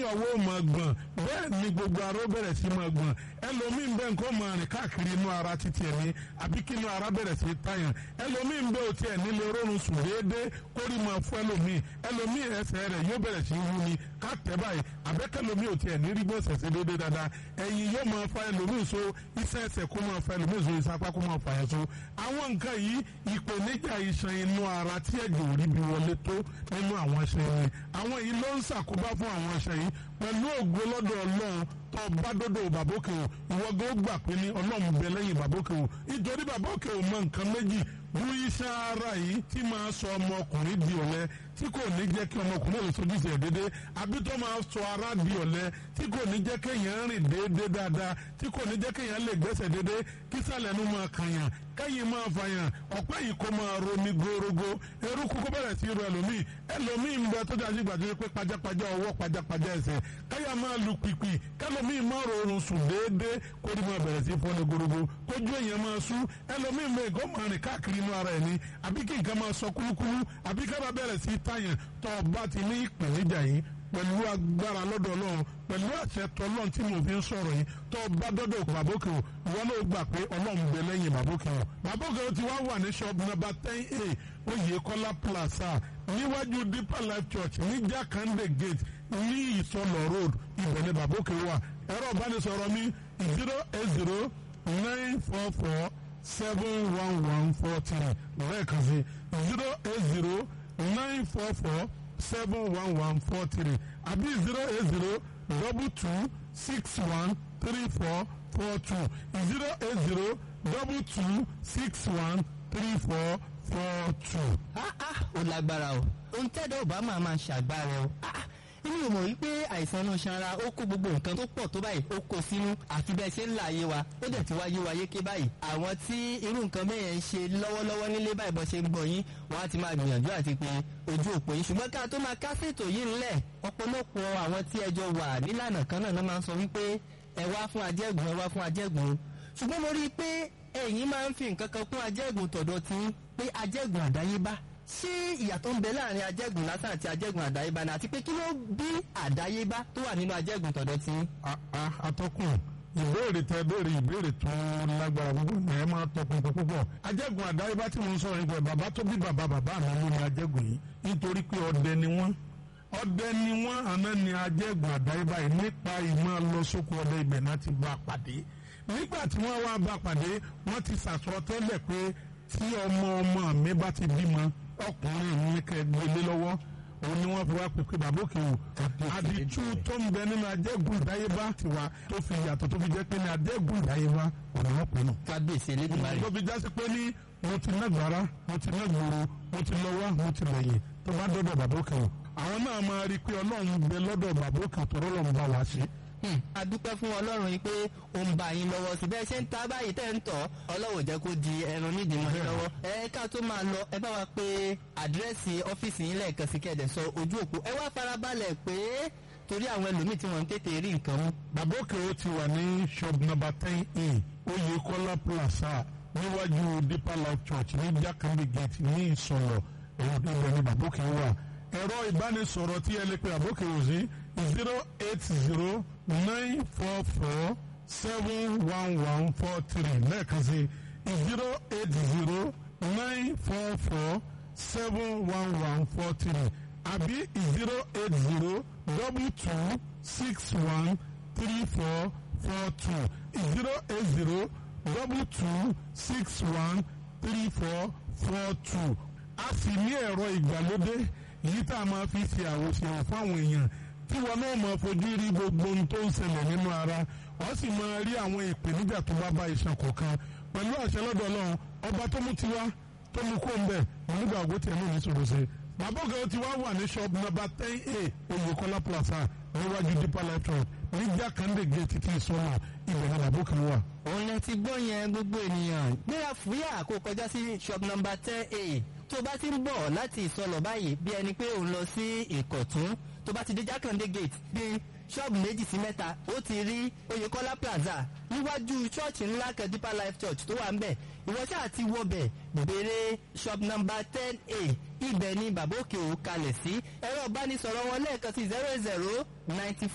ọwọ́ máa gbọ̀n bẹ́ẹ̀ ni gbogbo ara ó bẹ̀rẹ̀ sí máa gbọ̀n ẹlòmíín bẹ́ẹ̀ nǹkan máa rìn káàkiri inú ara títí ẹ̀ ní àbí kí inú ara bẹ̀rẹ̀ sí tàyàn ẹlòmíín bẹ́ẹ̀ ò tiẹ̀ nílé rọrùn sùn déédéé kórì máa fún ẹlòmíín ẹlòmíín ẹsẹ̀ rẹ̀ yóò bẹ̀rẹ̀ sí wú ni ká tẹ̀ báyìí àbẹ́kẹ́lòmíín ò tiẹ̀ ní rí gbọ́sẹ̀ sí déédéé dáadáa ẹ̀yìn yóò máa fa ẹlòmíín so iṣẹ́ ẹsẹ̀ kó máa fa ẹlòmíín so iṣẹ́ apá kó máa fa ẹ̀ so àwọn nǹkan yìí ìpèníjà iṣan inú ara tí ẹ̀jẹ̀ ò rí bí wọlé tó nínú àwọn iṣan yìí àwọn yìí ló ń ṣàkóbá fún àwọn iṣan yìí pẹ̀lú ògo lọ́dọ̀ ọlọ́run tó bá dọ́dọ̀ bàbókè o ìwọ gan gbà pé ní ọlọ́run bẹ lẹ́yìn bàbókè o nítorí bàbókè o mọ nǹkan méjì bú iṣan ara yìí tí máa sọ ọmọkùnrin di ọ̀lẹ tí kò ní jẹ́ kí ọmọkùnrin lè sojú sí ẹ̀ dédé àbí tó máa sọ ara di ọ̀lẹ tí kò ní jẹ́ kéèyàn rìn déédéé dáadáa tí kò ní jẹ́ kéèyàn lè gbẹ́sẹ̀ déédéé kí sàlẹ̀ nu máa kàyàn kẹ́yìn máa fàyàn ọ̀pẹ́ yìí kó máa romi gorogo eruku kó bẹ̀rẹ̀ sí ru ẹlòmíì ẹlòmíì ń bẹ tó dájú gbàdúrà pé pajápajá ọwọ́ pajápajá ẹsẹ̀ káyà máa lu pìpì kẹlòmíì máa rọrùn sùn déédéé kó ní máa bẹ̀rẹ̀ sí fọ́ni gorogo kójú èèyàn máa sú ẹlòmíì mẹ́ kó máa rìn káàkiri inú ara ẹ̀ ní àbí kí nǹkan máa sọ kúlúkúlú àbí kábà bẹ̀rẹ̀ sí tàyàn tó bá ti ní ìpèníjà yìí pẹ̀lú agbára lọ́dọ̀ ọlọ́run pẹ̀lú àṣẹ tọ́lọ́run tí mo fi ń sọ̀rọ̀ yìí tó bá dọ́dọ̀ bàbókè o ìwọ náà gbà pé ọlọ́run bẹ lẹ́yìn bàbókè o bàbókè o ti wá wà ní shop number ten a oyèkọ́lá plaza níwájú deeper life church ní jakande gate ní ìsọlọ road ibẹ̀ ni bàbókè wà ẹ̀rọ ìbánisọ̀rọ̀ mi zero eight zero nine four four seven one one four three lẹ́ẹ̀kan sí zero eight zero nine four four seven one one four three àbí zero eight zero double two six one three four four two zero eight zero double two six one three four four two. ah ah ó lágbára o ohun tẹ́dọ̀ ọba máa máa ṣàgbára o ah inú ò mọ̀ wípé àìsàn inú sanra ó kó gbogbo nǹkan tó pọ̀ tó báyìí ó kó sínú àfi bẹ́ẹ̀ ṣe ń là ayé wa ó dẹ̀ ti wáyé wa yéké báyìí àwọn tí irú nǹkan bẹ́ẹ̀ ń ṣe lọ́wọ́lọ́wọ́ nílé báyìí bọ́ ṣe ń gbọ́ yín wọ́n á ti máa gbìyànjú àti pé ojú òpó yín ṣùgbọ́n ká tó máa kásètò yìí ńlẹ̀ ọ̀pọ̀lọpọ̀ àwọn tí ẹjọ́ wà nílànà kan náà máa ń sọ wípé ẹ wá fún ajẹ́gùn ẹ wá fún ajẹ́gùn ṣùgbọ́n mo rí i pé ẹ̀yin máa ń fi nǹkan kan kún ajẹ́gùn tọ̀dọ̀ tí pé ajẹ́gùn àdáyébá ṣé ìyàtọ̀ ń bẹ láàrin ajẹ́gùn lásán àti ajẹ́gùn àdáyébá ni àti pé kí ló bí àdáyébá tó wà nínú ajẹ́gùn tọ̀dọ̀ tí. atọ́kùn ìbéèrè tẹ béèrè ìbéèrè tó lágbára púpọ̀ ní ẹ máa tọpinpin púpọ̀ ajẹ́gùn àdáyébá tí mo ń sọ̀rọ̀ nípa bàbá tó bí bàbá bàbá mi ló ní ajẹ́gùn yìí nítorí pé ọdẹ ni wọ́n ọdẹ ni wọ́n àná ni ajẹ́gùn àdáyébá yìí nípa ìmọ̀ lọ sóko ọdẹ ibẹ̀ náà ti bá a pàdé nígbà tí wọ́n wá bá a pàdé wọ́n ti sàsọtẹ́lẹ̀ pé tí ọmọ ọmọ mi bá ti bímọ ọkùnrin ní kẹ gbélé lọ́wọ́ òun ni wọ́n fi wá pèpè bàbá òkè o àdìtú tó ń bẹ nínú ajẹ́gùn ìdáyébá tiwa tó fi yàtọ̀ tó fi jẹ́ pé ní ajẹ́gùn ìdáyébá òun wọ́n pè nù. kábíyèsí elédùnmarè. tó fi jásí pé ní mo ti ná gbàrà mo ti ná gbòòrò mo ti lọ wá mo ti lẹ́yìn tó bá dọ́dọ̀ bàbá òkè o àwọn náà máa rí i pé ọlọ́run bẹ lọ́dọ̀ bàbá òkè tọ́rọ́ lọ́run bá wá sí a dúpẹ́ fún ọlọ́run yìí pé ó ń bá yín lọ́wọ́ sí bẹ́ẹ̀ ṣe ń ta báyìí tẹ́ ń tọ̀ ọlọ́wọ́ jẹ́ kó di ẹran nídìí mọ́ lọ́wọ́ ẹ ká tó máa lọ ẹ bá wa pé àdírẹ́sì ọ́fíìsì yín lẹ́ẹ̀kan sí kẹ́ẹ̀dẹ̀ sọ ojú òpó ẹ wá farabalẹ̀ pé torí àwọn ẹlòmíì tí wọ́n ń tètè rí nǹkan mú. bàbá òkè ó ti wà ní shop number ten a oyèkọ́lá plaza níwájú deeper life church ní jákàndé gate ní ìsọ̀lọ̀ èyí tó bẹ ní bàbá òkè wà ẹ̀rọ ìbánisọ̀rọ̀ tí ẹ lè pe bàbá òkè ò sí zero eight zero nine four four seven one one four three lẹ́ẹ̀kan sí zero eight zero nine four four seven one one four three àbí zero eight zero double two six one three four four two zero eight zero double two six one three four four two a sì ní ẹ̀rọ ìgbàlódé yìí tá a máa fi ṣe àwòṣe fáwọn èèyàn tí wọn náà máa fojú rí gbogbo ohun tó ń ṣẹlẹ̀ nínú ara wọ́n sì máa rí àwọn ìpèníjà tó bá bá iṣan kọ̀ọ̀kan pẹ̀lú àṣẹ lọ́dọ̀ ọlọ́run ọba tó mú tiwa tó mú kó ń bẹ̀ nígbà ògbó tiẹ̀ náà ní sọ̀rọ̀ sí. bàbá ògá ti wá wà ní shop number ten a oyèkọ́lá plaza níwájú deeper life church ní jákàndé gate tí ìsọ̀nà ibẹ̀ náà bàbá òkè wà. òun lẹ ti gbọ́ yẹn gbogbo ènìyàn gbéra fúyà kó kọjá sí shop number ten a tó bá ti ń bọ̀ láti ìsọlọ̀ báyìí bí ẹni pé òun lọ sí ìkọ̀tún tó bá ti dé jákàndé gate bí ṣọ́ọ̀bù méjì sí mẹ́ta ó ti rí oyèkọ́lá plaza níwájú ṣọ́ọ̀ṣì ńlá kan deeper life church tó wà ń bẹ̀ ìwọ ṣáà ti wọbẹ̀ bèrè shop number ten a ibẹ̀ ni bàbá òkè ò kalẹ̀ sí ẹ̀rọ ìbánisọ̀rọ̀ wọn lẹ́ẹ̀kan sí zero zero ninety